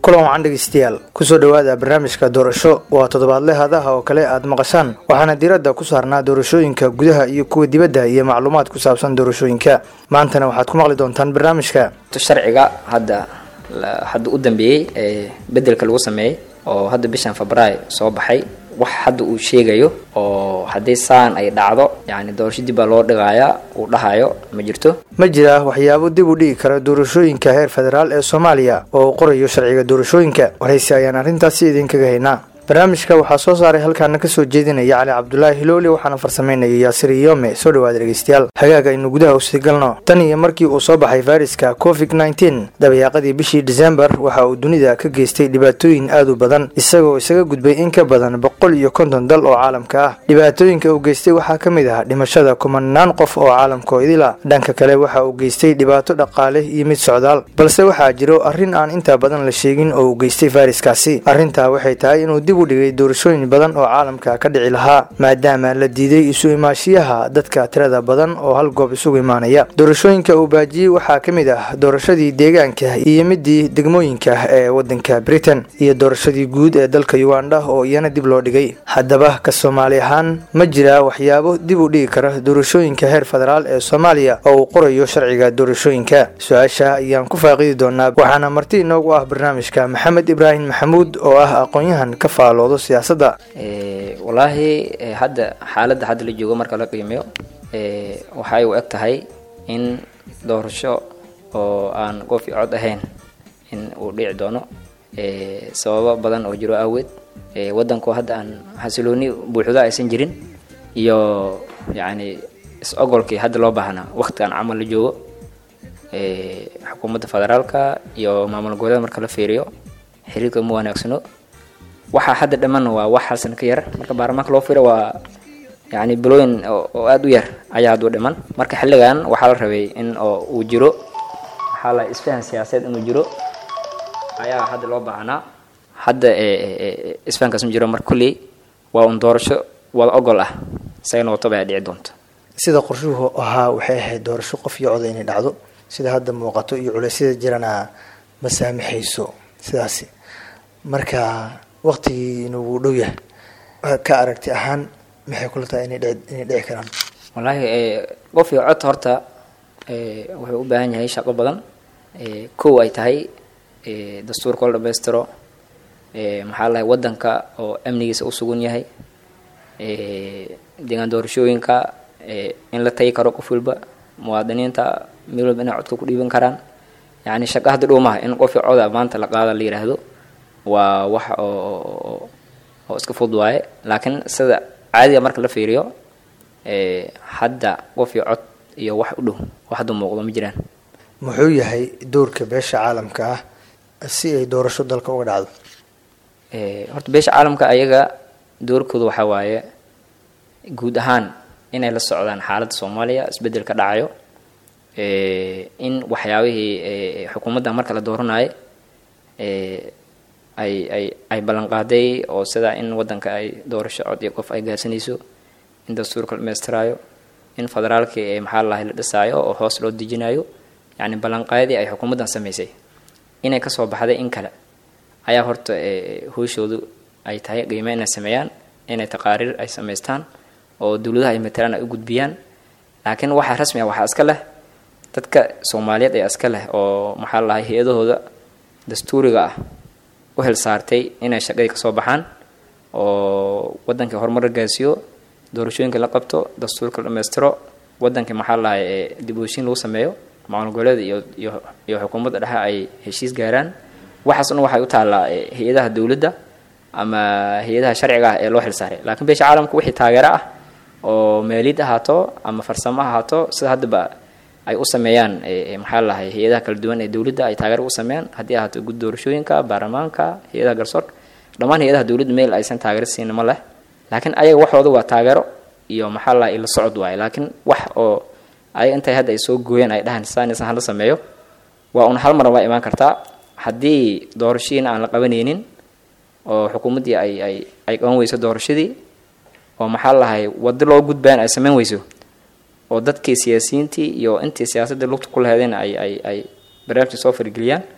kulan wacan dhegeystayaal kusoo dhowaada barnaamijka doorasho waa toddobaadle hadaha oo kale aad maqashaan waxaana diiradda ku saarnaa doorashooyinka gudaha iyo kuwa dibadda iyo macluumaad ku saabsan doorashooyinka maantana waxaad ku maqli doontaan barnaamijka sharciga hadda hadda u dambeeyey ee bedelka lagu sameeyey oo hadda bishan febraayo soo baxay wax hadda uu sheegayo oo haddii saan ay dhacdo yani doorasho dib baa loo dhigayaa uu dhahayo ma jirto ma jira waxyaabo dib u dhigi kara doorashooyinka heer federaal ee soomaaliya oo uu qorayo sharciga doorashooyinka waraysi ayaan arrintaasi idinkaga haynaa barnaamijka waxaa soo saaray halkaana kasoo jeedinaya cali cabdulaahi hilooli waxaana farsameynaya yaasir iyome soo dhawaada dhegeystayaal hagaag aynu gudaha usii galno tan iyo markii uu soo baxay fayraska covid nneteen dabayaaqadii bishii disembar waxa uu dunida ka geystay dhibaatooyin aad u badan isagoo isaga gudbay in ka badan boqol iyo konton dal oo caalamka ah dhibaatooyinka uu geystay waxaa ka mid ah dhimashada kumanaan qof oo caalamkoo idila dhanka kale waxa uu geystay dhibaato dhaqaale iyo mid socdaal balse waxaa jiro arrin aan intaa badan la sheegin oo uu geystay fayraskaasi arrintaa waxay tahay inuu u dhigay doorashooyin badan oo caalamka ka dhici lahaa maadaama la diiday isu imaashiyaha dadka tirada badan oo hal goob isugu imaanaya doorashooyinka uu baajiyey waxaa ka mid ah doorashadii deegaanka iyo midii degmooyinka ee wadanka britain iyo doorashadii guud ee dalka uganda oo iyana dib loo dhigay haddaba ka soomaali ahaan ma jiraa waxyaabo dib u dhigi kara doorashooyinka heer federaal ee soomaaliya oo uu qorayo sharciga doorashooyinka su-aasha ayaan ku faaqidi doonaa waxaana marti inoogu ah barnaamijka maxamed ibraahim maxamuud oo ah aqoon-yahan ka faaloodo siyaasadda wallaahi hadda xaaladda hadda la joogo marka la qiimeeyo waxay u eg tahay in doorasho oo aan qof iyo cod ahayn in uu dhici doono sababo badan oo jiro aaweed waddanku hadda aan xasilooni buuxdo aysan jirin iyo yacni is-ogolkii hadda loo baahnaa waqtigan camal la joogo xukuumadda federaalka iyo maamul goboleeda marka la fiiriyo xiriirka ma wanaagsano waxaa hadda dhammaan waa wax hal sana ka yar marka baarlamaanka loo firo waa yani bilooyin oo aada u yar ayaa hadduu dhiman marka xilligan waxaa la rabay in oo uu jiro waxaa la isfahan siyaasadeed inuu jiro ayaa hadda loo baahnaa hadda isfahankaas ma jiro marka kulley waa un doorasho wada ogol ah isagana wataba ay dhici doonto sida qorshuhu ahaa waxay ahayd doorasho qof iyo coda inay dhacdo sida hadda muuqato iyo culeysyada jirana ma saamaxayso sidaasi marka waqtigii inuu dhow yahay ka aragti ahaan maxay kula tahay inay dhici karaan wallaahi qof iyo cod horta wuxuu u baahan yahay shaqo badan kow ay tahay dastuurka la dhamaystiro maxaa lahay waddanka oo amnigiisa u sugan yahay deegaan doorashooyinka in la tagi karo qof walba muwaadiniinta meel walba inay codka ku dhiiban karaan yacni shaqo hadda dhow maaha in qof iyo coda maanta la qaada la yidhaahdo waa wax oo oo iska fudud waaye laakiin sida caadiga marka la fiiriyo hadda qof iyo cod iyo wax u dhow oo hadda muuqdo ma jiraan muxuu yahay doorka beesha caalamka ah si ay doorasho dalka uga dhacdo horta beesha caalamka ayaga doorkooda waxaa waaye guud ahaan inay la socdaan xaaladda soomaaliya isbeddel ka dhacayo in waxyaabihii xukuumadda marka la dooranayo ay ay ay ballanqaaday oo sida in waddanka ay doorasho cod iyo qof ay gaarsanayso in dastuurka la dhameystiraayo in federaalkii maxaa lahay la dhisaayo oo hoos loo dejinayo yacni ballanqaadii ay xukuumaddan samaysay inay kasoo baxday in kale ayaa horta hooshoodu ay tahay qiime inay sameeyaan inay taqaariir ay samaystaan oo dowladaha ay matalaan ay u gudbiyaan laakiin waxaa rasmi ah waxaa iska leh dadka soomaaliyeed ayaa iska leh oo maxaa lahay hay-adahooda dastuuriga ah u hel saartay inay shaqadii kasoo baxaan oo wadankii horumar la gaarsiiyo doorashooyinka la qabto dastuurka la dhameystiro wadankii maxaa lahay dib uheshiin lagu sameeyo maamul goboleeda iyo iyo iyo xukuumadda dhexe ay heshiis gaaraan waxaas dhan waxay u taallaa hay-adaha dowladda ama hay-adaha sharciga ah ee loo xil saaray laakiin beesha caalamka wixii taageero ah oo meelid ahaato ama farsamo ahaato sida haddaba ay u sameeyaan maxaa lahay hay-adaha kala duwan ee dowladda ay taageero u sameeyaan haddii ahaato gud doorashooyinka baarlamaanka hay-adaha garsoorka dhammaan hay-adaha dowladda meel aysan taageero siina ma leh laakiin ayaga waxooda waa taageero iyo maxaa lahay ila socod waaye laakiin wax oo ayaga intay hadda ay soo gooyeen ay dhahaan saanisan hala sameeyo waa un hal mar waa imaan kartaa haddii doorashadiina aan la qabanaynin oo xukuumaddii ay ay ay qaban weyso doorashadii oo maxaa lahay waddo loo gudbayan ay samayn weyso oo dadkii siyaasiyiintii iyo intii siyaasadda lugta ku laheedeen ay ay ay barnaamijka soo fargeliyaan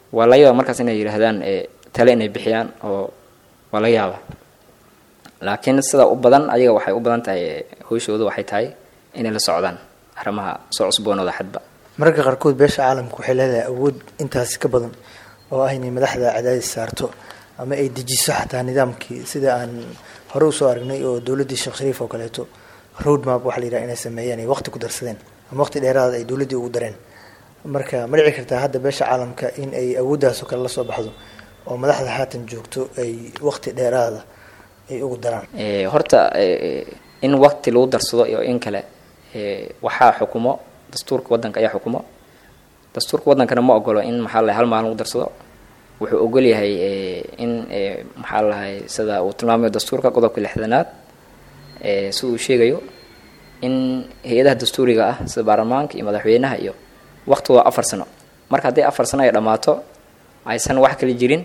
waa laga yaaba markaas inay yidhaahdaan tale inay bixiyaan oo waa laga yaaba laakiin sida u badan ayaga waxay u badan tahay howshooda waxay tahay inay la socdaan arrimaha soo cusboonooda xadba mararka qaarkood beesha caalamka waxay leedahay awood intaasi ka badan oo ah inay madaxda cadaadis saarto ama ay dejiso xataa nidaamkii sida aan hore usoo aragnay oo dowladdii sheekh shariif oo kaleeto road map waxa la yidhaha inay sameeyeen ay waqti ku darsadeen ama waqti dheeraada ay dowladdii ugu dareen marka ma dhici kartaa hadda beesha caalamka in ay awooddaas oo kale la soo baxdo oo madaxda haatan joogto ay waqti dheeraada ay ugu daraan horta in waqti lagu darsado iyo in kale waxaa xukumo dastuurka waddanka ayaa xukumo dastuurka waddankana ma ogolo in maxaa lahay hal maalin lagu darsado wuxuu ogol yahay in maxaa lahay sida uu tilmaamayo dastuurka qodobka lixdanaad sida uu sheegayo in hay-adaha dastuuriga ah sida baarlamaanka iyo madaxweynaha iyo waqtigooda afar sano marka haddii afar sano ay dhammaato aysan wax kala jirin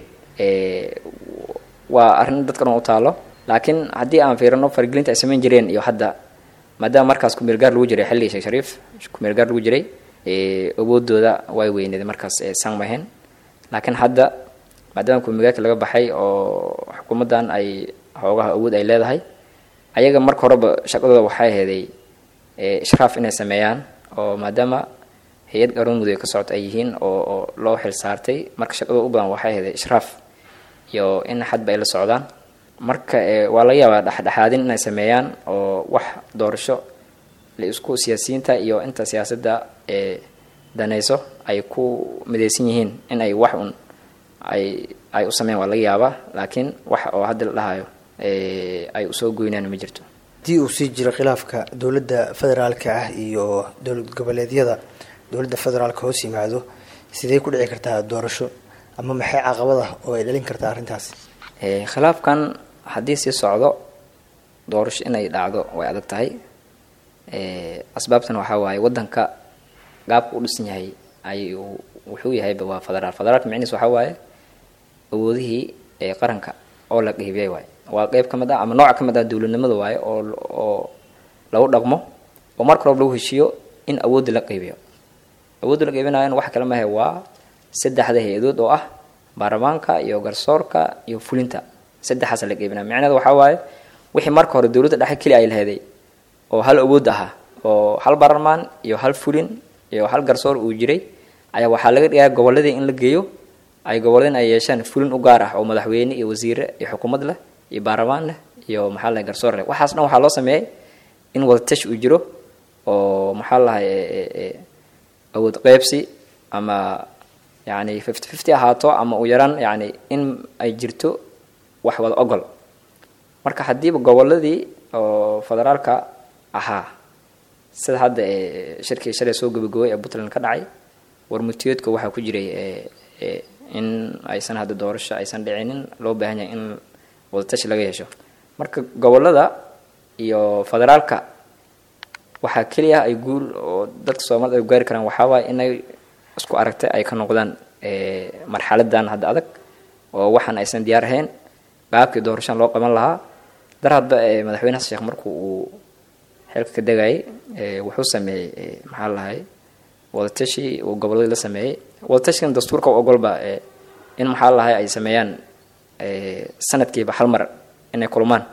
waa arrin dadka dhan u taalo laakiin haddii aan fiirino faragelinta ay samayn jireen iyo hadda maadaama markaas kumeelgaar lagu jiray xilligii sheekh shariif kumeelgaar lagu jiray awoodooda way weyneed markaas san mahayn laakiin hadda maadaama kumeelgaarka laga baxay oo xukuumaddan ay xoogaha awood ay leedahay ayaga marka horeba shaqadooda waxay aheeday ishraaf inay sameeyaan oo maadaama hay-ad garoon mudug ka socota ay yihiin oo oo loo xil saartay marka shaqadooda u badan waxay aheeday ishraaf iyo in xadba ay la socdaan marka waa laga yaabaa dhexdhexaadin inay sameeyaan oo wax doorasho la isku siyaasiyiinta iyo inta siyaasadda ee danayso ay ku midaysan yihiin in ay wax un ay ay u sameeyaan waa laga yaabaa laakiin wax oo hadda la dhahayo ay usoo goynaan ma jirto haddii uu sii jiro khilaafka dowladda federaalka ah iyo dowlad goboleedyada dowladda federaalka hoos yimaado sidee ku dhici kartaa doorasho ama maxay caqabada oo ay dhalin kartaa arrintaasi khilaafkan haddii sii socdo doorasho inay dhacdo way adag tahay asbaabtan waxaa waaye waddanka gaabka u dhisan yahay ayuu wuxuu yahayba waa federaal federaalka micnihiis waxaa waaye awoodihii ee qaranka oo la qeybiyay waaye waa qeyb ka mid ah ama nooc ka mid ah dowladnimada waaye oo oo lagu dhaqmo oo marka horeba lagu heshiiyo in awoodda la qeybiyo awoodda la qeybinayan wax kale mahe waa saddexda hay-adood oo ah baarlamaanka iyo garsoorka iyo fulinta saddexaasa la qeybinaya micnaheeda waxaa waaye wixii marka hore dowladda dhexe keli ay laheeday oo hal awood ahaa oo hal baarlamaan iyo hal fulin iyo hal garsoor uu jiray ayaa waxaa laga dhigaa goboladii in la geeyo ay goboladin ay yeeshaan fulin u gaar ah oo madaxweyne iyo wasiire iyo xukuumad leh iyo baarlamaan leh iyo maxaa lahay garsoor leh waxaas dhan waxaa loo sameeyey in wadatash uu jiro oo maxaa lahay awood qeybsi ama yani fifty fifty ahaato ama u yaraan yani in ay jirto wax wada ogol marka haddiiba goboladii oo federaalka ahaa sida hadda shirkii shalay soo gabagabay ee puntland ka dhacay warmutiyeedka waxaa ku jiray in aysan hadda doorasho aysan dhicinin loo baahan yahay in wadatashi laga yeesho marka gobolada iyo federaalka waxaa keliya ay guul oo dadka soomaalida ay gaari karaan waxaa waaye inay isku aragtay ay ka noqdaan marxaladan hadda adag oo waxaan aysan diyaar ahayn baabkii doorashaan loo qaban lahaa dar hadba madaxweyne xasan sheekh markuu uu xilka ka degayay wuxuu sameeyey maxaa lahay wadatashi uu goboladii la sameeyey wadatashigan dastuurka u ogolba in maxaa lahay ay sameeyaan sanadkiiba hal mar inay kulmaan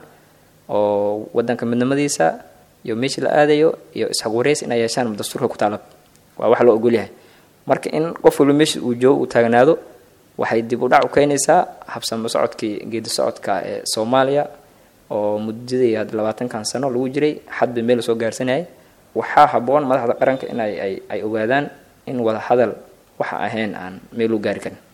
oo wadanka midnimadiisa iyo meeshii la aadayo iyo isxagureys inay yeeshaan dastuurka ku taalab waa wax loo ogol yahay marka in qof walba meesha uu joogo uu taagnaado waxay dib u dhac u keenaysaa habsamo socodkii geedi socodka ee soomaaliya oo muddadii labaatankan sano lagu jiray xadba meel soo gaarsanayay waxaa habboon madaxda qaranka in ay ay ay ogaadaan in wada hadal waxa ahayn aan meel u gaari karin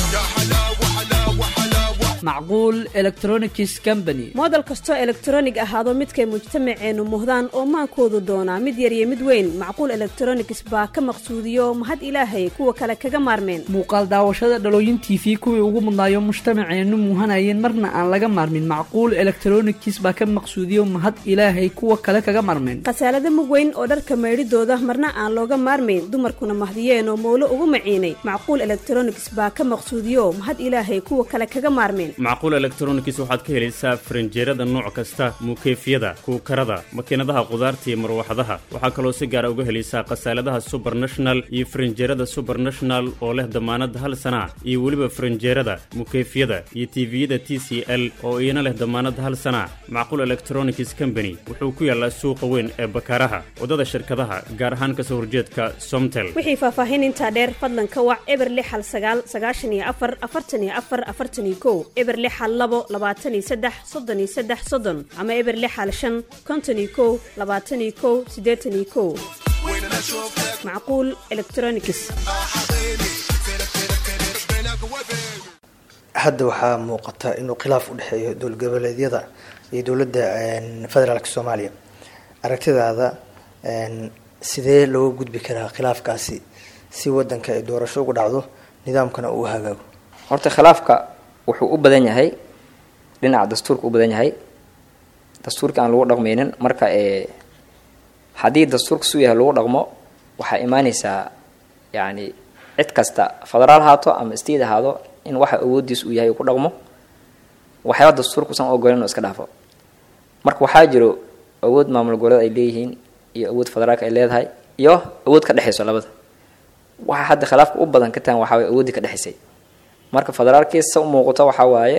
macquul electronics company moodel kastoo elektronig ahaado midkay mujtamaceennu muhdaan oo maankoodu doonaa mid yar iyo mid weyn macquul electronics baa ka maqsuudiyo mahad ilaahay kuwa kale kaga maarmeen muuqaal daawashada dhalooyin t v kuwii ugu mudnaayo mujtamaceennu muuhanayeen marna aan laga maarmin macquul electronics baa ka maqsuudiyo mahad ilaahay kuwa kale kaga maarmeen khasaalada mug weyn oo dharka maydhidooda marna aan looga maarmayn dumarkuna mahdiyeen oo mowlo ugu maciinay macquul electronics baa ka maqsuudiyo mahad ilaahay kuwa kale kaga maarmeen macquul electronics waxaad ka helaysaa faranjeerada nooc kasta muukeyfyada kuukarada makiinadaha qudaarta iyo marwaxadaha waxaa kaloo si gaara uga helaysaa khasaaladaha subernational iyo faranjeerada subernational oo leh damaanad hal sana iyo weliba faranjeerada mukeyfyada iyo tiviyada t c l oo iyana leh damaanad hal sana macquul electronics company wuxuu ku yaalaa suuqa weyn ee bakaaraha waddada shirkadaha gaar ahaan kasoo horjeedka somtel wixii faahfaahin intaa dheer fadlan ka wac eber lix hal sagaal sagaashan iyo afar afartan iyo afar afartan iyo kow eber lix hal labo labaatan iyo saddex soddon iyo saddex soddon ama eber lix hal shan konton iyo kow labaatan iyo kow siddeetan iyo kow macquul electronics hadda waxaa muuqata inuu khilaaf u dhexeeyo dowlad goboleedyada iyo dowladda federaalk soomaaliya aragtidaada sidee looga gudbi karaa khilaafkaasi si wadanka ay doorasho uga dhacdo nidaamkana uu hagaago horta khilaafka wuxuu u badan yahay dhinaca dastuurka u badan yahay dastuurka aan lagu dhaqmaynin marka ee haddii dastuurka suu yahay lagu dhaqmo waxaa imaaneysaa yacni cid kasta federaal haato ama state ahaado in waxa awoodiis uu yahay uu ku dhaqmo waxyaaba dastuurka usan ogolen oo iska dhaafo marka waxaa jiro awood maamul goboleed ay leeyihiin iyo awood federaalka ay leedahay iyo awood ka dhexayso labada waxaa hadda khilaafka u badan ka tahan waxaa waye awooddii ka dhexaysay marka federaalkiisa u muuqato waxaa waaye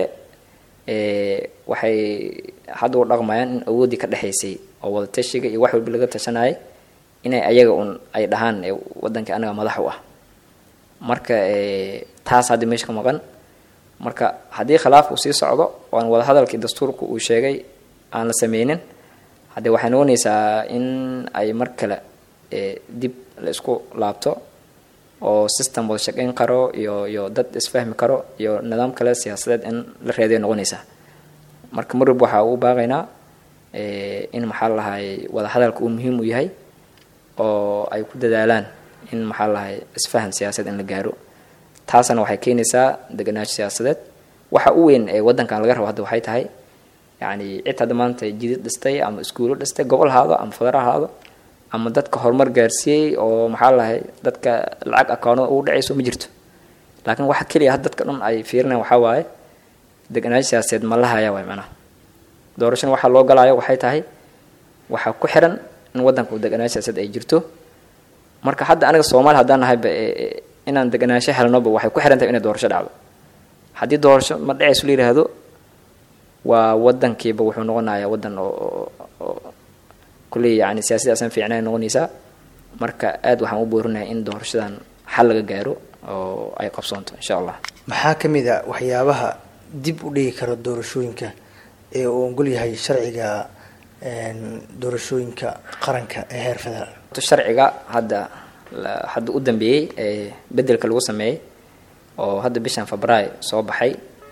waxay hadda u dhaqmayaan in awooddii ka dhexaysay oo wada tashiga iyo wax walba laga tashanayay inay ayaga un ay dhahaan wadanka anaga madax u ah marka taas hadda meesha ka maqan marka haddii khilaafka uu sii socdo oo aan wadahadalkii dastuurka uu sheegay aan la sameynin haddee waxay noqonaysaa in ay mar kale dib la isku laabto oo system wada shaqeyn karo iyo iyo dad isfahmi karo iyo nidaam kale siyaasadeed in la reeday noqonaysaa marka marwalba waxaa ugu baaqaynaa in maxaa lahay wada hadalka uu muhiim u yahay oo ay ku dadaalaan in maxaa lahay isfahan siyaasadeed in la gaaro taasna waxay keenaysaa deganaansho siyaasadeed waxa u weyn ee wadankan laga rabo hadda waxay tahay yacni cid hadda maanta jidid dhistay ama iskuulo dhistay gobol haado ama federaal haado ama dadka horumar gaarsiiyey oo maxaa lahay dadka lacag akoonada ugu dhacayso ma jirto laakiin waxa keliya had dadka dhan ay fiirinayaan waxaa waaye deganaansho siyaasadeed ma la haya waay macnaha doorashana waxaa loo galaayo waxay tahay waxaa ku xiran in wadanka uu deganaansho siyaasadeed ay jirto marka hadda aniga soomaali haddaan nahayba inaan deganaansho helnoba waxay ku xiran tahay inay doorasho dhacdo haddii doorasho ma dhacayso la yidhaahdo waa wadankiiba wuxuu noqonayaa wadan oo kulley yani siyaasadaasan fiicnay noqonaysaa marka aad waxaan u boorinahay in doorashadan xal laga gaaro oo ay qabsoonto insha allah maxaa ka mid a waxyaabaha dib u dhigi kara doorashooyinka ee uu ogol yahay sharciga doorashooyinka qaranka ee heer federaal sharciga hadda hadda u dambeeyey ee bedelka lagu sameeyey oo hadda bishan februaayo soo baxay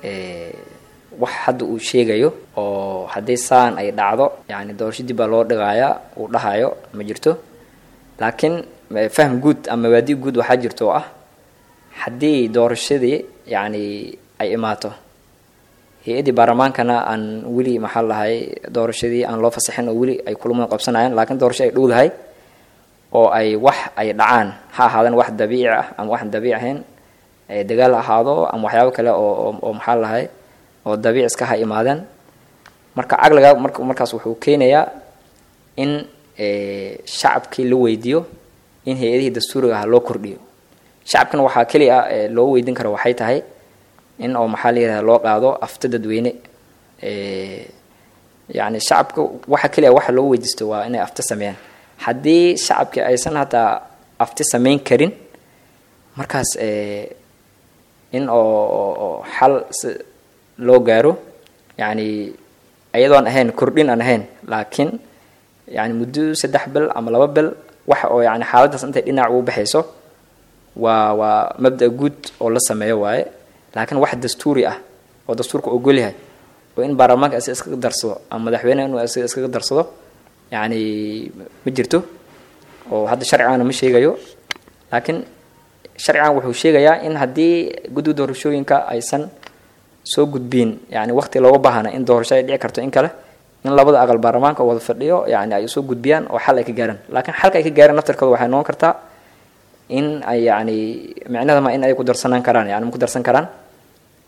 wax hadda uu sheegayo oo haddii saan ay dhacdo yani doorasho dib baa loo dhigayaa uu dhahayo ma jirto laakiin fahm guud ama mabaadi guud waxaa jirto oo ah haddii doorashadii yani ay imaato hay-addii baarlamaankana aan weli maxaa lahay doorashadii aan loo fasaxin oo weli ay kulamo qabsanayaan laakiin doorasho ay dhowdahay oo ay wax ay dhacaan ha ahaadaan wax dabiici ah ama waxaan dabiici ahayn dagaal ahaado ama waxyaabo kale oo oo maxaa lahay oo dabiic iska ha imaadeen marka caqliga marka markaas wuxuu keenayaa in shacabkii la weydiiyo in hay-adihii dastuuriga ah loo kordhiyo shacabkana waxaa keliya loo weydiin karo waxay tahay in oo maxaa la yidhahda loo qaado afta dadweyne yani shacabka waxa keliya waxa loo weydiisto waa inay afta sameeyaan haddii shacabkii aysan hataa afti sameyn karin markaas in oo xal si loo gaaro yani iyadoon ahayn kordhin aan ahayn laakiin yani muddo saddex bil ama laba bil waxa oo yani xaaladaas intay dhinac ugu baxayso waa waa mabda guud oo la sameeyo waaye laakiin wax dastuuri ah oo dastuurka ogol yahay oo in baarlamaanka asi iskaga darsado ama madaxweyneha inuu asiga iskaga darsado yani ma jirto oo hadda sharcigana ma sheegayo laakiin sharcigan wuxuu sheegayaa in haddii guddiga doorashooyinka aysan soo gudbiin yani waqti looga baahana in doorasho ay dhici karto in kale in labada aqal baarlamaanka wada fadhiyo yani ay soo gudbiyaan oo xal ay ka gaaraan laakiin xalka ay ka gaaraan naftarkooda waxay noqon kartaa in ay yani micnadama in ay ku darsanaan karaan yani ma ku darsan karaan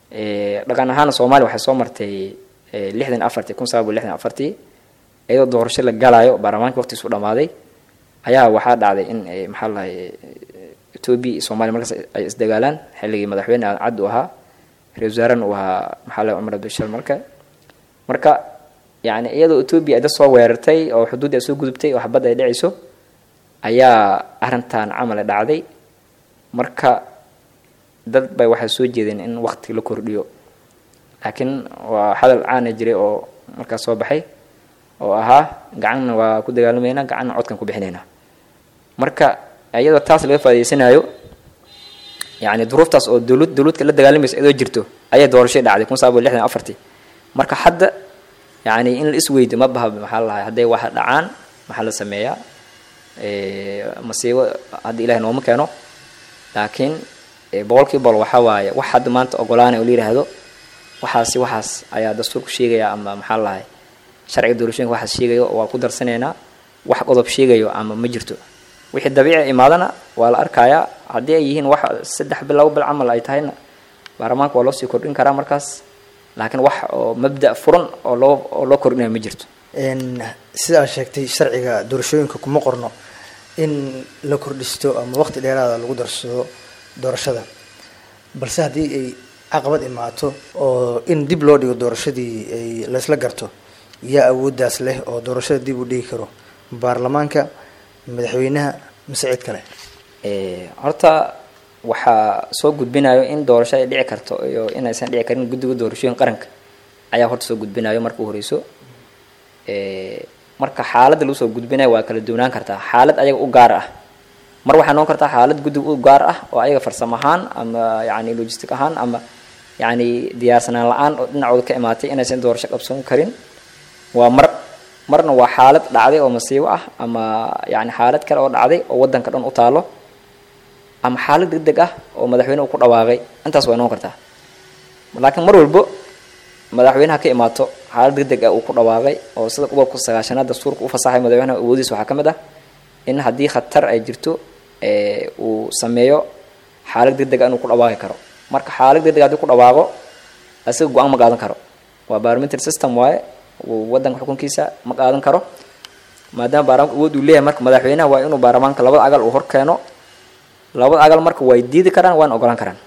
dhaqan ahaana soomaaliya waxay soo martay lixdan afartii kun sagaal boqol lixdan afartii iyadoo doorasho la galaayo baarlamaanka waqtiisu dhamaaday ayaa waxaa dhacday in maxaa lahay etoobiya iyo soomaaliya markaas ay isdagaalaan xilligii madaxweyne aadan cabdi u ahaa ra-isul wasaarena uu ahaa maxaa lahay cumar abdishal marka marka yani iyadoo etoobiya ay dad soo weerartay oo xuduuddi ay soo gudubtay oo xabadda ay dhacayso ayaa arrintan camal dhacday marka dad bay waxay soo jeedeen in waqti la kordhiyo laakiin waa hadal caana jiray oo markaas soo baxay oo ahaa gacanna waa ku dagaalamayna gacanna codkan ku bixinaynaa marka iyadoo taas laga faa'idaysanayo yani duruuftaas oo dowlad dowladka la dagaalamaysa iyadoo jirto ayay doorashay dhacday kun sagaal boqol lixdan afartii marka hadda yani in la isweydo ma baha maxaa lahay hadday wax dhacaan maxaa la sameeyaa masiibo hadda ilahay nooma keeno laakiin boqolkiiba boqol waxaa waaye wax hadda maanta ogolaanay oo la yidhaahdo waxaasi waxaas ayaa dastuurku sheegaya ama maxaa lahay sharciga doorashooyinka waxaas sheegayo waa ku darsanaynaa wax qodob sheegayo ama ma jirto wixii dabiici imaadana waa la arkayaa haddii ay yihiin wax saddex bil labo bil camal ay tahayna baarlamaanka waa loo sii kordhin karaa markaas laakiin wax oo mabda furan oo loo oo loo kordhinaya ma jirto sida aad sheegtay sharciga doorashooyinka kuma qorno in la kordhisto ama waqti dheeraada lagu darsado doorashada balse haddii ay caqabad imaato oo in dib loo dhigo doorashadii ay laysla garto yaa awooddaas leh oo doorashada dib u dhigi karo baarlamaanka madaxweynaha mise cid kale horta waxaa soo gudbinayo in doorasho ay dhici karto iyo inaysan dhici karin guddiga doorashooyin qaranka ayaa horta soo gudbinayo marka u horeyso marka xaaladda lagu soo gudbinayo waa kala duwanaan kartaa xaalad ayaga u gaar ah mar waxaa noqon kartaa xaalad guddiga u gaar ah oo ayaga farsamo ahaan ama yani logistic ahaan ama yani diyaarsanaan la-aan oo dhinacooda ka imaatay inaysan doorasho qabsan karin waa mar marna waa xaalad dhacday oo masiibo ah ama yani xaalad kale oo dhacday oo wadanka dhan u taalo ama xaalad deg deg ah oo madaxweyne uu ku dhawaaqay intaas way noqon kartaa laakiin mar walbo madaxweynaha ka imaato xaalad deg deg ah uu ku dhawaaqay oo sida qodobka sagaashanaad dastuurka u fasaxay madaxweynaha awoodiisa waxaa ka mid ah in haddii khatar ay jirto uu sameeyo xaalad deg deg ah inuu ku dhawaaqi karo marka xaalad deg deg haddii ku dhawaaqo isaga go-aan ma qaadan karo waa parliamentary system waaye wadanka xukunkiisa ma qaadan karo maadaama baarlamaanka awood uu leeyahay marka madaxweynaha waa inuu baarlamaanka labada agal uu hor keeno labada agal marka way diidi karaan waana ogolaan karaan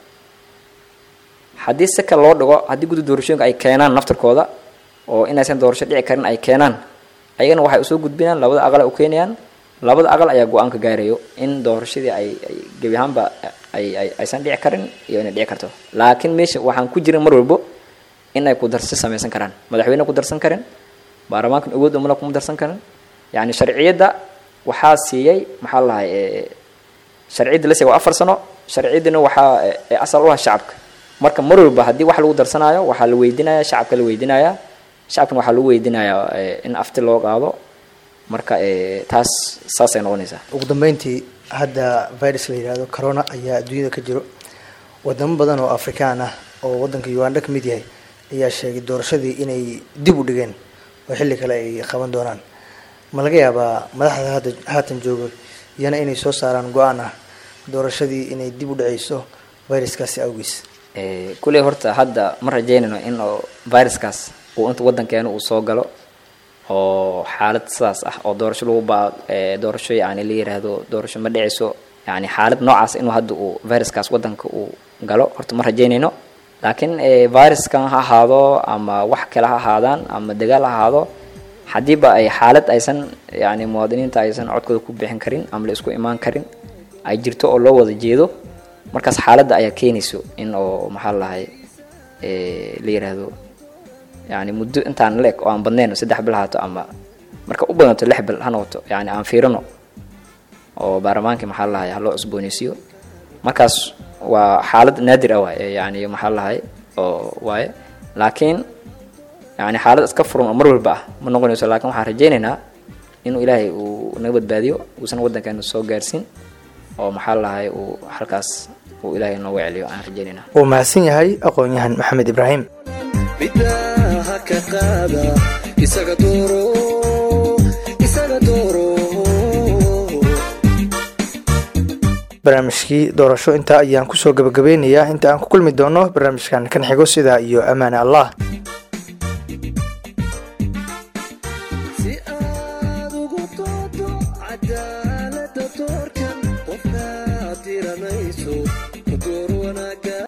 haddii si kale loo dhigo haddii guddi doorashooyinka ay keenaan naftarkooda oo inaysan doorasho dhici karin ay keenaan ayagana waxay usoo gudbinayaan labada aqal ay u keenayaan labada aqal ayaa go-aan ka gaarayo in doorashadii ay ay gebi ahaanba ay ay aysan dhici karin iyo inay dhici karto laakiin meesha waxaan ku jirin mar walbo in ay ku darsi samaysan karaan madaxweyne ku darsan karin baarlamaankan awood umala kuma darsan karin yacni sharciyadda waxaa siiyey maxaa lahay sharciyadda la siiya waa afar sano sharciyaddina waxaa asal u ah shacabka marka mar walba haddii wax lagu darsanaayo waxaa la weydinaya shacabka la weydinaya shacabkana waxaa lagu weydinayaa in afti loo qaado marka taas saasay noqonaysaa ugu dambeyntii hadda virus la yidhaahdo corona ayaa adduunyada ka jiro wadamo badan oo afrikaan ah oo wadanka uganda ka mid yahay ayaa sheegay doorashadii inay dib u dhigeen oo xilli kale ay qaban doonaan ma laga yaabaa madaxda hadda haatan jooga iyana inay soo saaraan go-aan ah doorashadii inay dib u dhaceyso viruskaasi awgiis kulley horta hadda ma rajeynayno in viruskaas uu inta wadankeena uu soo galo oo xaalad sidaas ah oo doorasho lagu baa doorasho yani la yiraahdo doorasho ma dhicayso yani xaalad noocaas inuu hadda uu viruskaas wadanka uu galo horta ma rajeynayno laakiin viruskan ha ahaado ama wax kale ha ahaadaan ama dagaal ha ahaado haddiiba ay xaalad aysan yani muwaadiniinta aysan codkooda ku bixin karin ama la isku imaan karin ay jirto oo loo wada jeedo markaas xaaladda ayaa keenayso in oo maxaa lahay la yiraahdo yani muddo intaan leeg oo aan badnayn saddex bil haato ama marka u badanto lix bil ha noqoto yani aan fiirino oo baarlamaankii maxaa lahay ha loo cusbooneysiiyo markaas waa xaalad naadir ah waay yani maxaa lahay oo waaye laakiin yani xaalad iska furan oo mar walba ah ma noqonayso laakiin waxaan rajaynaynaa inuu ilaahay uu naga badbaadiyo uusan wadankeena soo gaarsiin oo maxaa lahay uu halkaas uu ilaahay nooga celiyo aan rajaynaynaa wuu mahadsan yahay aqoon-yahan maxamed ibraahim bidaha ka qaada isaga dooro isaga dooro barnaamijkii doorasho intaa ayaan kusoo gabagabeynayaa inta aan ku kulmi doono barnaamijkan kan xigo sidaa iyo ammaane allah si aad ugu doodo cadaalada doorkan qofkaad tiranayso ku door wanaaga